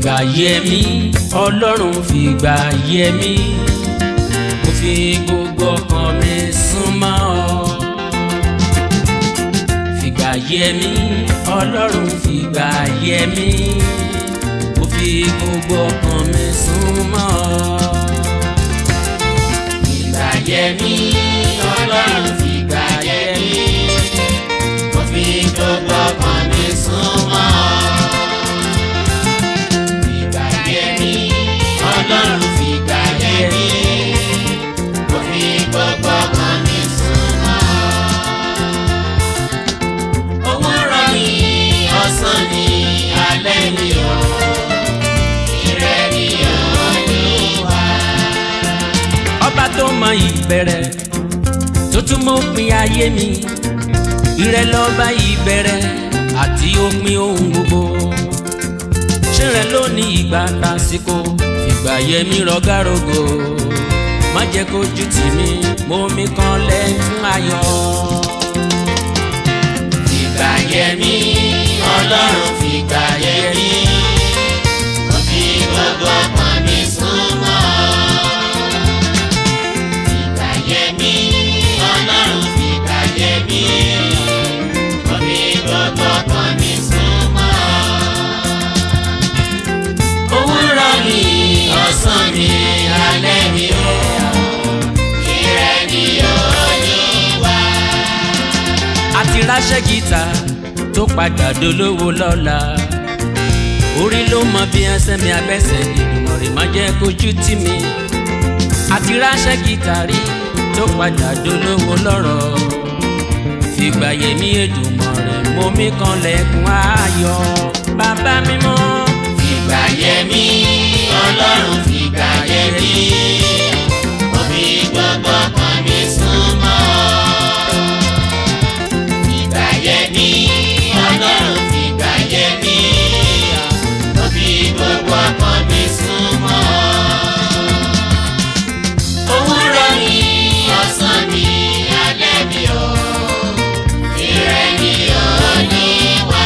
fìgbà yẹ mí ọlọ́run fìgbà yẹ mí mo fi gbogbo ọkàn mi súnmọ́ ọ fìgbà yẹ mí ọlọ́run fìgbà yẹ mí mo fi gbogbo ọkàn mi súnmọ́ ọ fìgbà yẹ mí ọlọ́run fìgbà yẹ mí mo fi gbogbo ọkàn mi súnmọ́ ọ fìgbà yẹ mí ọlọ́run fìgbà yẹ mí mo fi gbogbo ọkàn mi súnmọ́ ọ òwúrọ̀ ni ọ̀sán ni alẹ́ ni o ìrẹ́ ni Olúwa. ọba tó mọ ìbẹ̀rẹ̀ tó tún mọ òpin ayé mi ìrẹ́ lọ́ba ìbẹ̀rẹ̀ àti òpin ohun gbogbo ṣé rẹ lónìí ìgbà tásìkò fìgbà yẹmí rọgárògò má jẹ́ kójú tì mí mo mi kan lẹ́kún ayọ̀ fìgbà yẹmí ọlọ́run fìgbà yẹmí mo fi gbogbo ọkàn mi súnmọ́ fìgbà yẹmí ọlọ́run fìgbà yẹmí mo fi gbogbo ọkàn mi súnmọ́ òwúrọ̀ mi ọ̀sán mi alẹ́ mi ò ìrẹ́ ni Olúwa. àti ráṣẹ́ gíta tó padà dolówó lọ́la orí ló mọ bí ẹsẹ̀ mi abẹ́sẹ̀ ìdùnnú rẹ̀ má jẹ́ kójú tì mí àti ráṣẹ́ gíta rí tó padà dolówó lọ́rọ̀ fìgbà yẹmí Èdùmàrè mọ mi kan lẹ́kùn ayọ̀ bàbá mímọ́ fìgbà yẹmí ọlọ́run fìgbà yẹmí mo fi gbogbo ọkàn mi súnmọ́ fìgbà yẹmí ọlọ́run fìgbà yẹmí mo fi gbogbo ọkàn mi súnmọ́ òwúrọ̀ mi ọ̀sán mi alẹ́ mi ò ìrẹ́ ni Olúwa.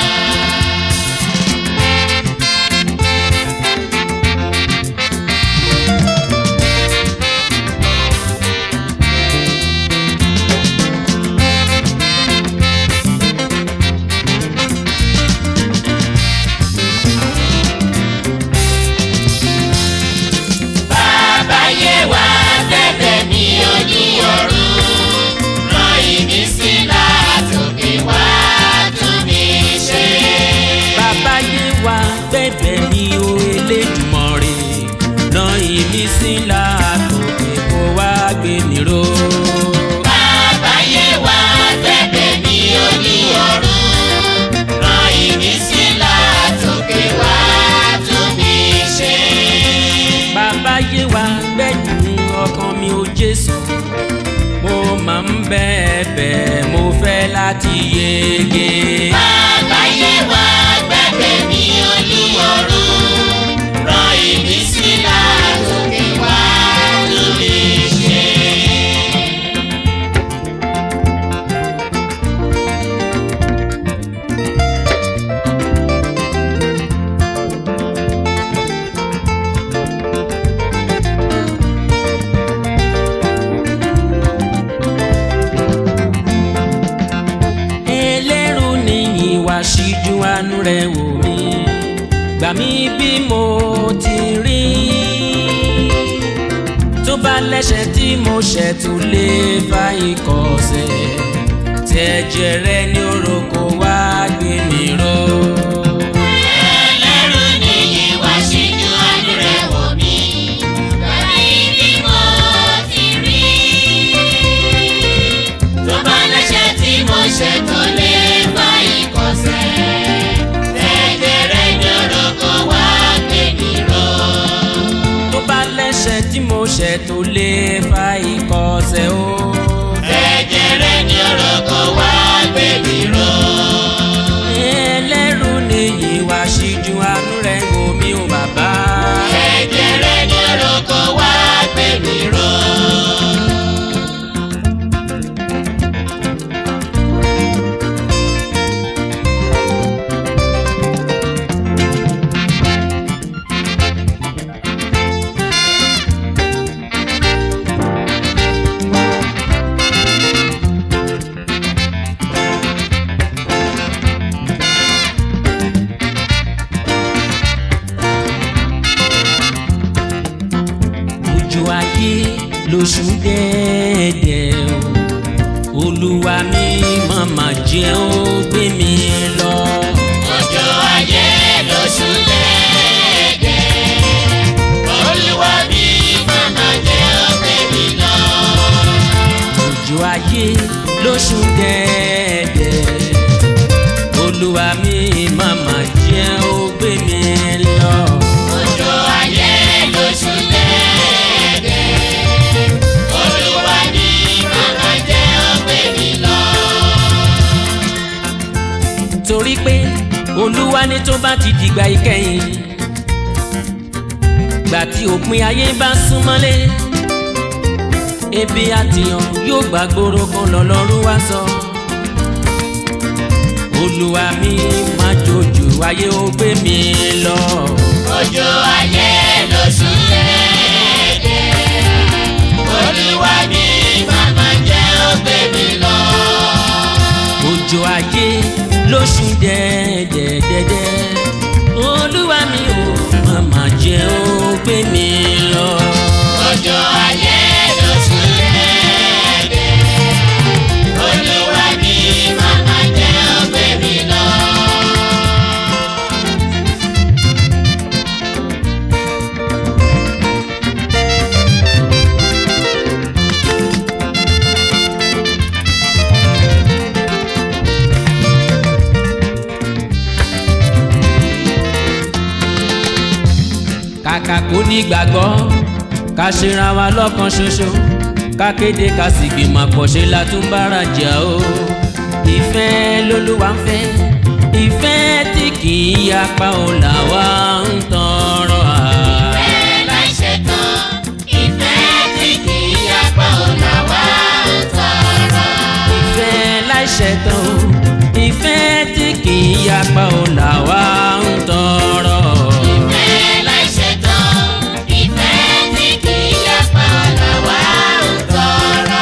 Bàbá yé wa bẹ̀bẹ̀ ní ojú ọ̀run rán ìmísí látòkè wá tún mi ṣe. Bàbá yé wa bẹ̀bẹ̀ ní o Elédùmarè rán ìmísí látòkè kó wá gbé mi ró. Bàbá yé wa bẹ̀bẹ̀ ní ojú ọ̀run rán ìmísí látòkè wá tún mi ṣe bàbá yé wa gbẹ̀yìn ọkàn mi ò Jésù mo máa ń bẹ́ẹ̀ bẹ́ẹ̀ mo fẹ́ láti yege. bàbá yé wa gbẹ̀bẹ̀ mi olúwọ̀run rán ìmísí látòkè wá lórí ṣe. ẹlẹ́rù níyìn wá síjú àánú rẹ̀ wò mí gbà mí bí mo ti rí tó bá lẹ́sẹ̀ tí mo ṣẹ̀ tún lè fa ìkọ̀sẹ̀ tẹ̀jẹ̀ rẹ ní orúkọ wá gbé mi ró. ẹlẹ́rù nìyí wá síjú àánú rẹ̀ wò mí gbà mí bí mo ti rí tó bá lẹ́sẹ̀ tí mo ṣẹ̀ tó lè bá ìkọ̀sẹ̀ ẹ̀jẹ̀ rẹ̀ ní orúkọ wá gbé mi ró. tó bá lẹ́sẹ̀ tí mo ṣẹ̀ tó lè fa ìkọ̀sẹ̀ o. ẹ̀jẹ̀ rẹ̀ ní orúkọ wá gbé mi ró. ẹlẹ́rù níyìn wá síjú àánú rẹ̀ wò mí o bàbá. ẹ̀jẹ̀ rẹ̀ ní orúkọ wá gbé mi ró. lóṣù dẹ́ẹ̀dẹ̀ o olúwa mi màmá jẹ́ ó gbé mi lọ. Òjò ayé lóṣù dẹ́ẹ̀dẹ̀. Olúwa mi màmá jẹ́ ọgbẹ́ mi lọ. òjò ayé lóṣù dẹ́ẹ̀dẹ̀ olúwa mi màmá jẹ́ ó gbé mi lọ. Òjò ayé lóṣù dẹ́ẹ̀dẹ̀. Olúwa mi màmá jẹ́ ọgbẹ́ mi lọ. torí pé olúwa ní tó bá ti dìgbà ìkẹyìn gbà tí òpin ayé bá súnmọ́lé ebi àtìyàn yóò gbàgbóró kan lọ́lọ́run wá sọ olúwa mi má jòjò ayé ó gbé mi lọ Òjò ayé lóṣù dẹ́ẹ̀dẹ̀. Olúwa mi màmá jẹ́ ọgbẹ́ mi lọ. òjò ayé lóṣù dẹ́ẹ̀dẹ́dẹ́dẹ́ olúwa mi ò màmá jẹ́ ó gbé mi lọ. Òjò ayé lóṣù dẹ́ẹ̀dẹ̀. Olúwa mi màmá jẹ́ ọgbẹ́ mi lọ. kàkà kó ní gbàgbọ́ ká ṣera wa lọ́kan ṣoṣo ká kéde ká sì gbìmọ̀ pọ̀ ṣe la tún bára jà o ìfẹ́ lolúwa ń fẹ́ ìfẹ́ tí kì í yapa ò là wá ń tọrọ à. Ìfẹ́ láì ṣetán, ìfẹ́ tí kì í yapa ò là wá ń tọrọ. ìfẹ́ láìṣẹ̀tàn o ìfẹ́ tí kì í yapa ò là wá ń tọrọ. Ìfẹ́ láì ṣetán, ìfẹ́ tí kì í yapa ò là wá ń tọrọ.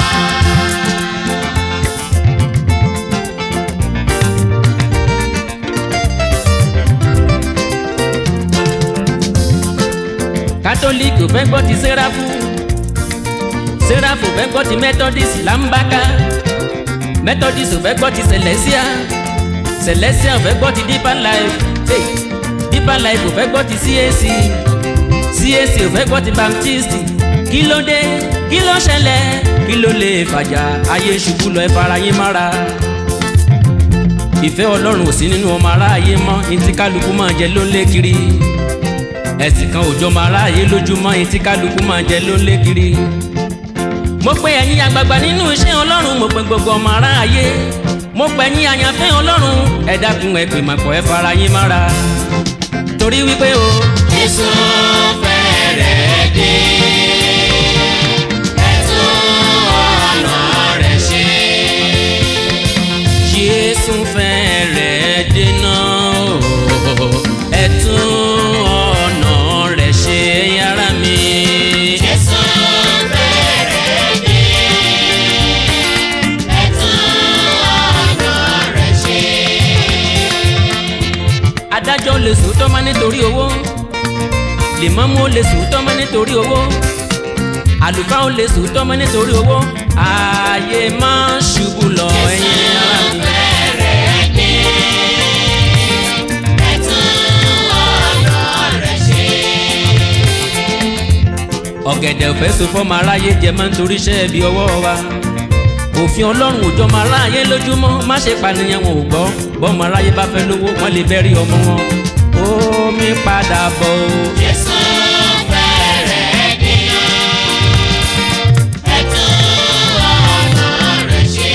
kátólíìkì ò fẹ́ gbọ́ ti sẹ́ráfù sẹ́ráfù ò fẹ́ gbọ́ ti mẹ́tọ́dísì làǹbákà methodist ò fẹ́ gbọ́ ti celestia celestia ò fẹ́ gbọ́ ti deeper life hey, deeper life ò fẹ́ gbọ́ ti cac cac ò fẹ́ gbọ́ ti baptist kí ló dé kí ló ṣẹlẹ̀ kí ló lè fàjà ayé ṣubú lọ ẹ fara yín mára ìfẹ́ ọlọ́run ò sí nínú ọmọ aráàyè mọ́ etí kálukú máa jẹ ló ń lé kiri ẹ̀sìn kan òjò máa ráàyè lójúmọ́ etí kálukú máa jẹ ló ń lé kiri mo pe ẹ̀yin àgbààgbà nínú iṣẹ́ ọlọ́run mo pe gbogbo ọmọ aráàyè mo pe ẹ̀yin àyànfẹ́ ọlọ́run ẹ dákun ẹ pè màpọ̀ ẹ fara yín mára torí wípé o Jésù fẹ́rẹ̀ dé. Ẹ tún ọ̀nà rẹ̀ ṣe. jésù fẹ́rẹ̀ dènà o ẹ tún ọ̀nà rẹ̀ ṣe yàrá mi. Jésù fẹ́rẹ̀ dé. Ẹ tún ọ̀nà rẹ̀ ṣe. adájọ́ lè sòótọ́ mọ́ nítorí owó lèmọ́mú lè sòótọ́ mọ́ nítorí owó àlùfáà ó lè sòótọ́ mọ́ nítorí owó ààyè máa ń ṣubú lọ ẹ̀yin ara mi. Fẹ́rẹ̀ dé. Ẹ tún ọ̀nà rẹ̀ ṣe. ọ̀gẹ̀dẹ̀ òfẹ́ so fọ́mọ aráyé jẹ máa ń torí iṣẹ́ ibi ọwọ́ wa òfin ọlọ́run òjò ọmọ aráyé lójúmọ́ má ṣe pànìyàn wọn ò gbọ́ bọ́mọ aráyé bá fẹ́ lówó wọ́n lè bẹ́rí ọmọ wọn omi padà bọ̀ o. Jésù fẹ́rẹ̀ dé. Ẹ tún ọ̀nà rẹ̀ ṣe.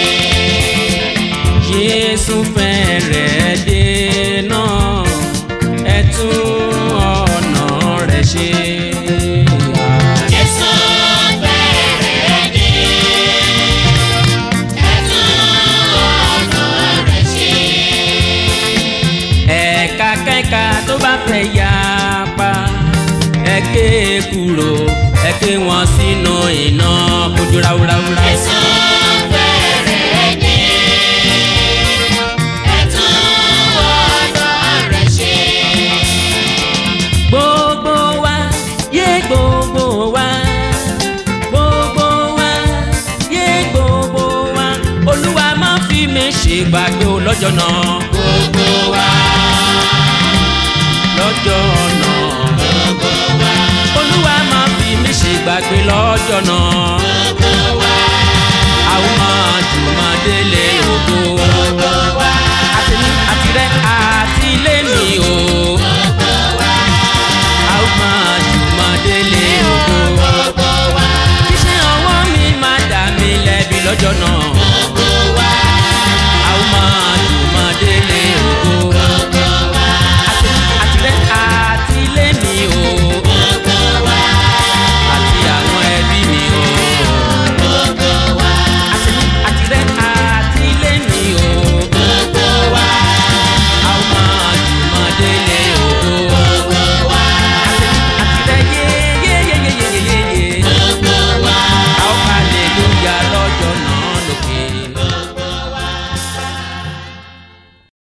Jésù fẹ́rẹ̀ dé náà ẹ tún ọ̀nà rẹ̀ ṣe. Jésù fẹ́rẹ̀ dé. Ẹ tún ọ̀nà rẹ̀ ṣe. ẹ̀ka kẹ́ka tó bá fẹ́ yá pa ẹ ké kúrò ẹ ké wọn sínú iná kojú ráúráúrá. Jésù fẹ́rẹ̀ dé. Ẹ tún ọ̀nà rẹ̀ ṣe. gbogbo wa yé gbogbo wa gbogbo ṣègbàgbé o lọ́jọ́ náà gbogbo wa lọ́jọ́ náà gbogbo wa olúwa máa fi mí ṣègbàgbé lọ́jọ́ náà